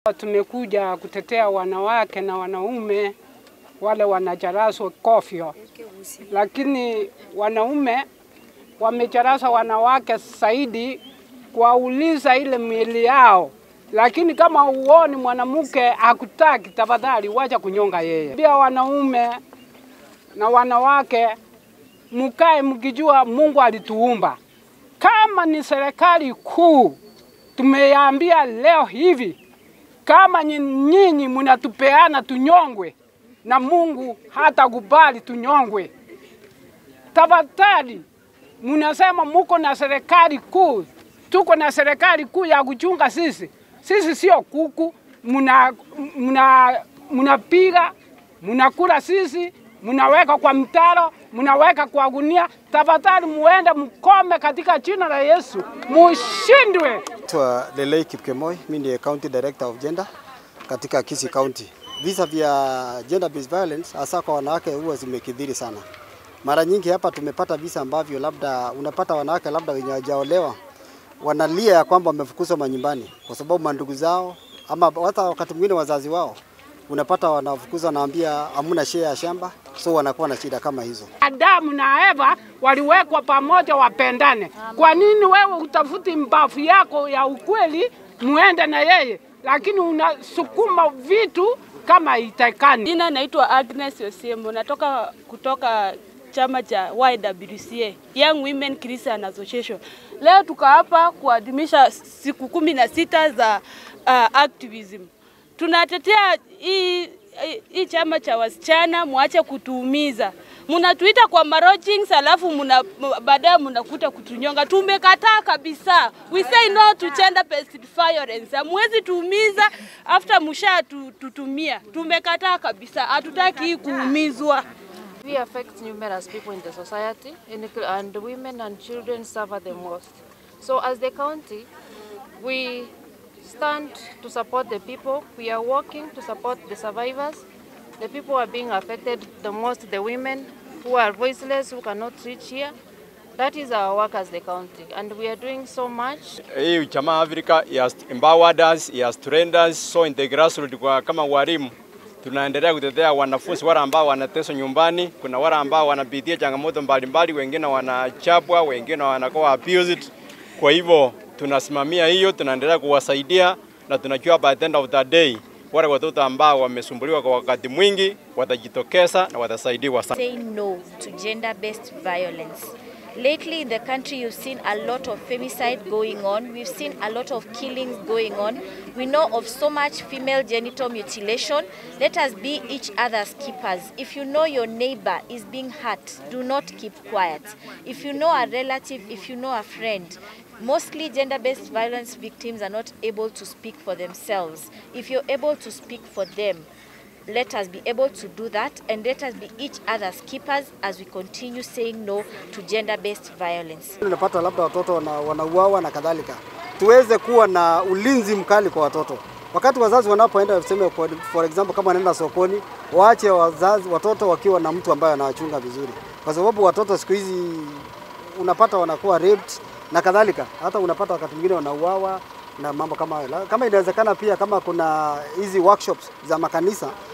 Tumekuja kutetea wanawake na wanaume wale wanajaraswa kofyo, lakini wanaume wamejarasa wanawake zaidi kuwauliza ile miili yao, lakini kama uoni mwanamke hakutaki, tafadhali wacha kunyonga yeye. Pia wanaume na wanawake mukae mkijua Mungu alituumba. Kama ni serikali kuu tumeambia leo hivi, kama nyinyi mnatupeana tunyongwe, na Mungu hatakubali tunyongwe. Tafadhali, mnasema muko na serikali kuu, tuko na serikali kuu ya kuchunga sisi. Sisi sio kuku, mna mna mnapiga mnakula sisi, mnaweka kwa mtaro, mnaweka kwa gunia. Tafadhali muende mkome katika jina la Yesu, mushindwe. Naitwa Lelei Kipkemoi, mimi ndiye County Director of Gender katika Kisii County. Visa vya gender based violence hasa kwa wanawake huwa zimekithiri sana. Mara nyingi hapa tumepata visa ambavyo labda unapata wanawake labda wenye hawajaolewa wanalia ya kwamba wamefukuzwa manyumbani kwa sababu mandugu zao ama hata wakati mwingine wazazi wao unapata wanafukuzwa, wanaambia hamuna share ya shamba, so wanakuwa na shida kama hizo. Adamu na Eva waliwekwa pamoja wapendane. Kwa nini wewe utafuti mbavu yako ya ukweli muende na yeye, lakini unasukuma vitu kama itakani? Jina naitwa Agnes Osiemo, natoka kutoka chama cha YWCA, Young Women Christian Association. Leo tuko hapa kuadhimisha siku kumi na sita za uh, activism. Tunatetea hii hii chama cha wasichana, mwache kutuumiza. Mnatuita kwa marojings alafu muna baadaye mnakuta kutunyonga. Tumekataa kabisa. We say no to gender based violence. Hamwezi tuumiza after msha tutumia. Tumekataa kabisa. Hatutaki hii kuumizwa. We affect numerous people in the society and- and women and children suffer the most. So as the county, we stand to support the people. We are working to support the survivors. The people who are being affected the most, the women who are voiceless, who cannot reach here. That is our work as the county and we are doing so much. Hii chama Africa he has empowered us, he has trained us so in the grassroots kwa kama walimu tunaendelea kutetea wanafunzi wale ambao wanateswa nyumbani. Kuna wale ambao wanapitia changamoto mbalimbali, wengine wanachapwa, wengine wanakuwa abused. Kwa hivyo tunasimamia hiyo, tunaendelea kuwasaidia na tunajua by the end of the day wale watoto ambao wamesumbuliwa kwa wakati mwingi watajitokeza na watasaidiwa sana. say no to gender based violence. Lately in the country, you've seen a lot of femicide going on. We've seen a lot of killings going on. We know of so much female genital mutilation. Let us be each other's keepers. If you know your neighbor is being hurt, do not keep quiet. If you know a relative, if you know a friend, Mostly gender based violence victims are not able to speak for themselves. If you're able to speak for them, let us be able to do that and let us be each other's keepers as we continue saying no to gender based violence. Unapata labda watoto wana, wanauawa na kadhalika. Tuweze kuwa na ulinzi mkali kwa watoto wakati wazazi wanapoenda, tuseme for, for example kama wanaenda sokoni, waache wazazi watoto wakiwa na mtu ambaye anawachunga vizuri, kwa sababu watoto siku hizi unapata wanakuwa raped na kadhalika, hata unapata wakati mwingine wanauawa na mambo kama hayo. La- Kama inawezekana pia, kama kuna hizi workshops za makanisa